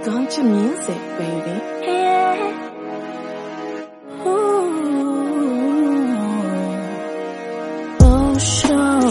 Don't your music, baby. Yeah. Ooh. Oh, sure.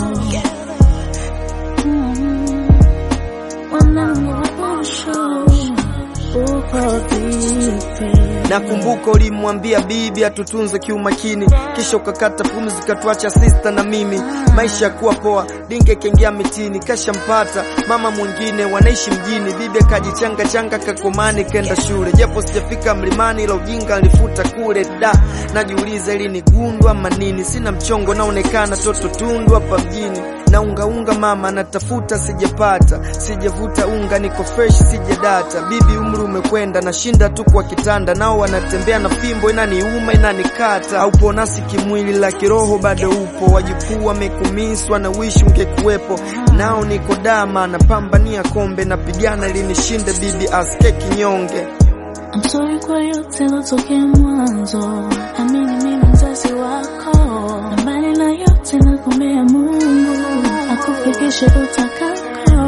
Mm. Mwanangu, oh, sure. Uko vipi? Nakumbuka ulimwambia bibi atutunze kiumakini, kisha ukakata pumzi katuacha sista na mimi. Maisha yakuwa poa, dinge kengea mitini, kashampata mama mwingine, wanaishi mjini. Bibi akajichanga changa kakomani, kenda shule, japo sijafika mlimani, ila ujinga alifuta kule. Da, najiuliza ili ni gundu ama nini? Sina mchongo, naonekana toto tundu hapa mjini na unga unga mama natafuta sijapata, sijavuta unga niko fresh sijadata. Bibi umri umekwenda, nashinda tu kwa kitanda, nao wanatembea na fimbo inaniuma inanikata. Aupo nasi kimwili, la kiroho bado upo. Wajukuu wamekumiswa na wishi ungekuwepo, nao niko dama napambania kombe, napigana ili nishinde bibi aske kinyonge. I'm sorry kwa yote lotokea mwanzo, amini mimi mzazi wako, na mbali na yote nakumbea Mungu akufikishe utakako.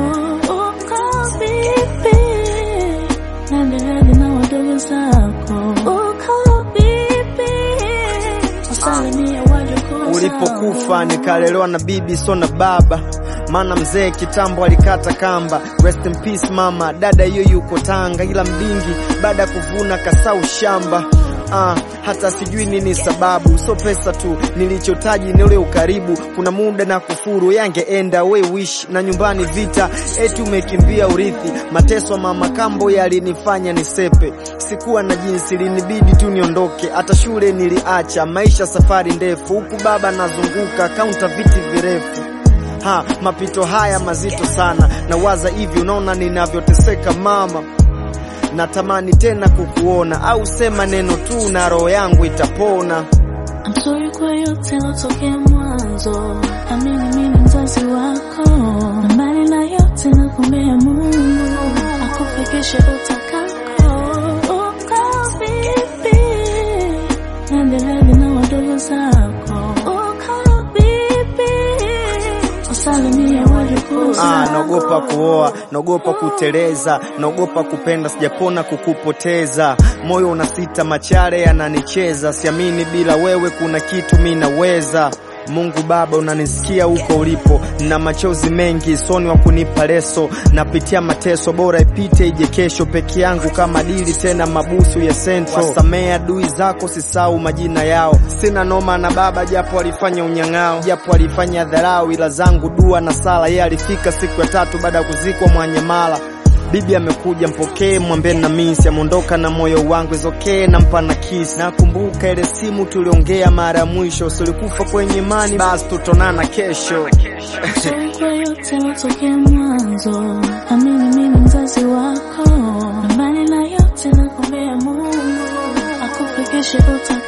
Uko vipi? Naendeleaje na wadogo zako? Uko vipi? Wasalimie wajukuu zako. Ulipokufa nikalelewa na bibi so na baba, maana mzee kitambo alikata kamba. Rest in peace mama, dada hiyo yuko Tanga, ila mdingi baada ya kuvuna kasau shamba. Ah, hata sijui nini sababu, so pesa tu nilichotaji ni ule ukaribu. Kuna muda na kufuru yangeenda we wish na nyumbani vita, eti umekimbia urithi. Mateso mama kambo yalinifanya nisepe, sikuwa na jinsi, linibidi tu niondoke. Hata shule niliacha, maisha safari ndefu, huku baba nazunguka kaunta viti virefu ha, mapito haya mazito sana, nawaza hivi, unaona ninavyoteseka mama, natamani tena kukuona, au sema neno tu na roho yangu itapona. I'm sorry kwa yote lotokea mwanzo, amini mimi mzazi wako, na mbali na yote nakumbea Mungu akufikishe utakako. Uko vipi? Naendeleaje na wadogo zako? Uko vipi? Wasalimie wajukuu Ah, zako. naogopa kuoa, naogopa kuteleza, naogopa kupenda, sijapona kukupoteza. Moyo unasita, machare yananicheza, siamini bila wewe kuna kitu mi naweza. Mungu Baba, unanisikia huko ulipo, na machozi mengi soni wa kunipa leso, napitia mateso, bora ipite ije kesho, peke yangu kama dili tena mabusu ya sento. Wasamea adui zako, sisau majina yao, sina noma na baba, japo alifanya unyang'ao, japo alifanya dharau, ila zangu dua na sala. Yeye alifika siku ya tatu baada ya kuzikwa Mwanyamala. Bibi amekuja mpokee, mwambie na misi ameondoka na moyo wangu izokee, nampa na kiss. Nakumbuka ile simu tuliongea mara ya mwisho, silikufa kwenye imani, basi tutonana kesho. Sorry kwa yote lotokea mwanzo, amini mimi mzazi wako, na mbali na yote nakumbea Mungu akufikishe utakako.